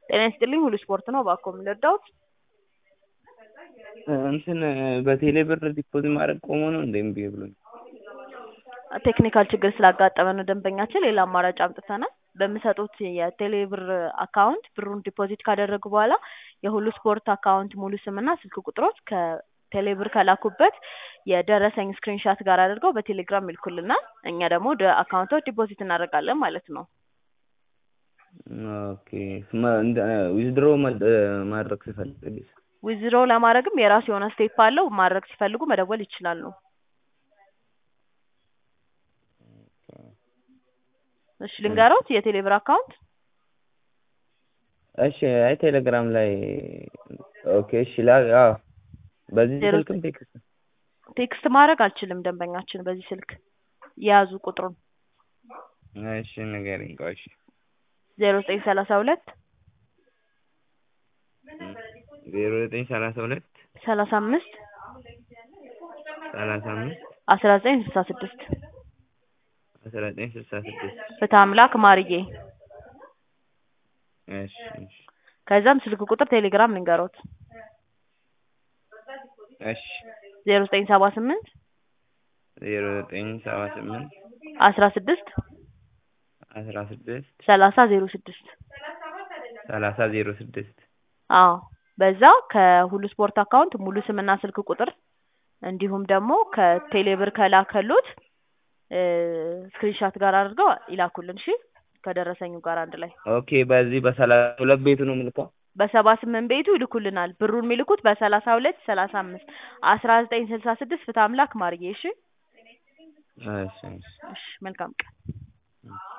ጤና ይስጥልኝ ሁሉ ስፖርት ነው እባክዎ ምን ልርዳዎት? እንትን በቴሌ ብር ዲፖዚት ማድረግ ቆሞ ነው እንዴ እምቢ ብሎኝ? ቴክኒካል ችግር ስላጋጠመ ነው ደንበኛችን ሌላ አማራጭ አምጥተናል። በሚሰጡት የቴሌ ብር አካውንት ብሩን ዲፖዚት ካደረጉ በኋላ የሁሉ ስፖርት አካውንት ሙሉ ስምና ስልክ ቁጥሮት ከቴሌ ብር ከላኩበት የደረሰኝ ስክሪንሻት ጋር አድርገው በቴሌግራም ይልኩልናል። እኛ ደግሞ ወደ አካውንቶት ዲፖዚት እናደርጋለን ማለት ነው። ኦኬ ዊዝድሮ ማድረግ ስፈልግ ዊዝድሮ ለማድረግም የራሱ የሆነ ስቴፕ አለው። ማድረግ ሲፈልጉ መደወል ይችላሉ። እሺ ልንገሮት የቴሌ ብር አካውንት እሺ አይ ቴሌግራም ላይ ኦኬ እሺ ላ አዎ በዚህ ስልክም ቴክስት ቴክስት ማድረግ አልችልም ደንበኛችን በዚህ ስልክ የያዙ ቁጥሩን እሺ ንገሪኝ ቆይ እሺ ዜሮ ዘጠኝ ሰላሳ ሁለት ዜሮ ዘጠኝ ሰላሳ ሁለት ሰላሳ አምስት ሰላሳ አምስት አስራ ዘጠኝ ስልሳ ስድስት አስራ ዘጠኝ ስልሳ ስድስት ፍትሐ አምላክ ማርዬ እሺ እሺ ከዛም ስልክ ቁጥር ቴሌግራም ልንገሮት እሺ ዜሮ ዘጠኝ ሰባ ስምንት ዜሮ ዘጠኝ ሰባ ስምንት አስራ ስድስት አስራ ስድስት ሰላሳ ዜሮ ስድስት ሰላሳ ዜሮ ስድስት አዎ በዛ ከሁሉ ስፖርት አካውንት ሙሉ ስምና ስልክ ቁጥር እንዲሁም ደግሞ ከቴሌብር ከላከሉት ስክሪንሻት ጋር አድርገው ይላኩልን። እሺ ከደረሰኙ ጋር አንድ ላይ ኦኬ በዚህ በሰላሳ ሁለት ቤቱ ነው የምልከው በሰባ ስምንት ቤቱ ይልኩልናል። ብሩን የሚልኩት በሰላሳ ሁለት ሰላሳ አምስት አስራ ዘጠኝ ስልሳ ስድስት ፍትሐ አምላክ ማርዬ። እሺ እሺ እሺ እሺ መልካም ቀን